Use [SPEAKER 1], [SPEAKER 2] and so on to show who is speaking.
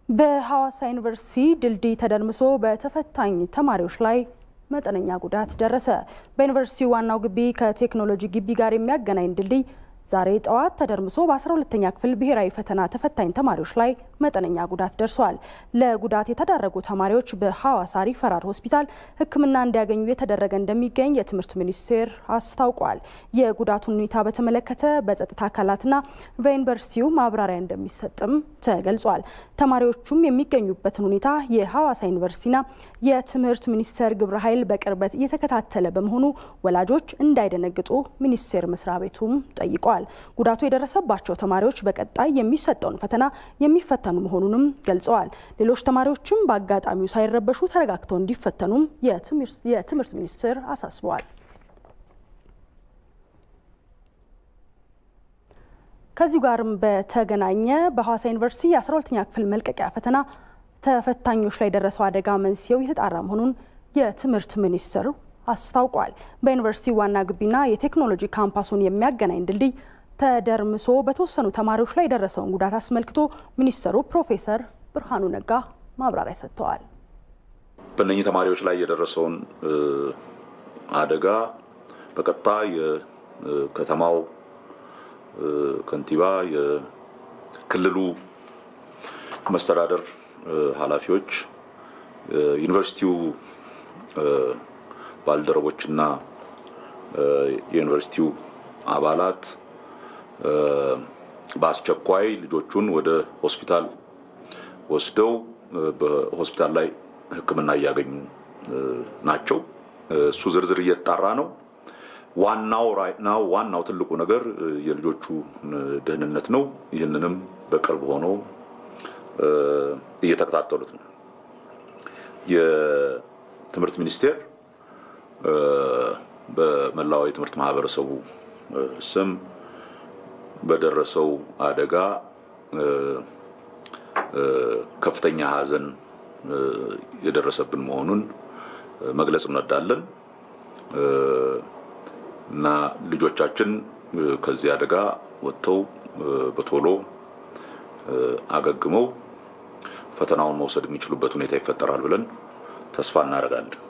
[SPEAKER 1] በሐዋሳ ዩኒቨርሲቲ ድልድይ ተደርምሶ በተፈታኝ ተማሪዎች ላይ መጠነኛ ጉዳት ደረሰ። በዩኒቨርሲቲው ዋናው ግቢ ከቴክኖሎጂ ግቢ ጋር የሚያገናኝ ድልድይ ዛሬ ጠዋት ተደርምሶ በ12ኛ ክፍል ብሔራዊ ፈተና ተፈታኝ ተማሪዎች ላይ መጠነኛ ጉዳት ደርሷል። ለጉዳት የተዳረጉ ተማሪዎች በሐዋሳ ሪፈራል ሆስፒታል ሕክምና እንዲያገኙ የተደረገ እንደሚገኝ የትምህርት ሚኒስቴር አስታውቋል። የጉዳቱን ሁኔታ በተመለከተ በጸጥታ አካላትና በዩኒቨርሲቲው ማብራሪያ እንደሚሰጥም ተገልጿል። ተማሪዎቹም የሚገኙበትን ሁኔታ የሐዋሳ ዩኒቨርሲቲና የትምህርት ሚኒስቴር ግብረ ኃይል በቅርበት እየተከታተለ በመሆኑ ወላጆች እንዳይደነግጡ ሚኒስቴር መስሪያ ቤቱም ጠይቋል። ጉዳቱ የደረሰባቸው ተማሪዎች በቀጣይ የሚሰጠውን ፈተና የሚፈተኑ መሆኑንም ገልጸዋል። ሌሎች ተማሪዎችም በአጋጣሚው ሳይረበሹ ተረጋግተው እንዲፈተኑም የትምህርት ሚኒስቴር አሳስበዋል። ከዚሁ ጋርም በተገናኘ በሐዋሳ ዩኒቨርሲቲ የ12ኛ ክፍል መልቀቂያ ፈተና ተፈታኞች ላይ የደረሰው አደጋ መንስኤው የተጣራ መሆኑን የትምህርት ሚኒስቴር አስታውቋል። በዩኒቨርሲቲው ዋና ግቢና የቴክኖሎጂ ካምፓሱን የሚያገናኝ ድልድይ ተደርምሶ በተወሰኑ ተማሪዎች ላይ የደረሰውን ጉዳት አስመልክቶ ሚኒስትሩ ፕሮፌሰር ብርሃኑ ነጋ ማብራሪያ ሰጥተዋል።
[SPEAKER 2] በእነኚህ ተማሪዎች ላይ የደረሰውን አደጋ በቀጥታ የከተማው ከንቲባ፣ የክልሉ መስተዳደር ኃላፊዎች፣ ዩኒቨርሲቲው ባልደረቦችና የዩኒቨርሲቲው አባላት በአስቸኳይ ልጆቹን ወደ ሆስፒታል ወስደው በሆስፒታል ላይ ሕክምና እያገኙ ናቸው። እሱ ዝርዝር እየተጣራ ነው። ዋናው ራይናው ዋናው ትልቁ ነገር የልጆቹ ደህንነት ነው። ይህንንም በቅርብ ሆኖ እየተከታተሉት ነው። የትምህርት ሚኒስቴር በመላው የትምህርት ማህበረሰቡ ስም በደረሰው አደጋ ከፍተኛ ሐዘን የደረሰብን መሆኑን መግለጽ እንወዳለን እና ልጆቻችን ከዚህ አደጋ ወጥተው በቶሎ አገግመው ፈተናውን መውሰድ የሚችሉበት ሁኔታ ይፈጠራል ብለን ተስፋ እናደርጋለን።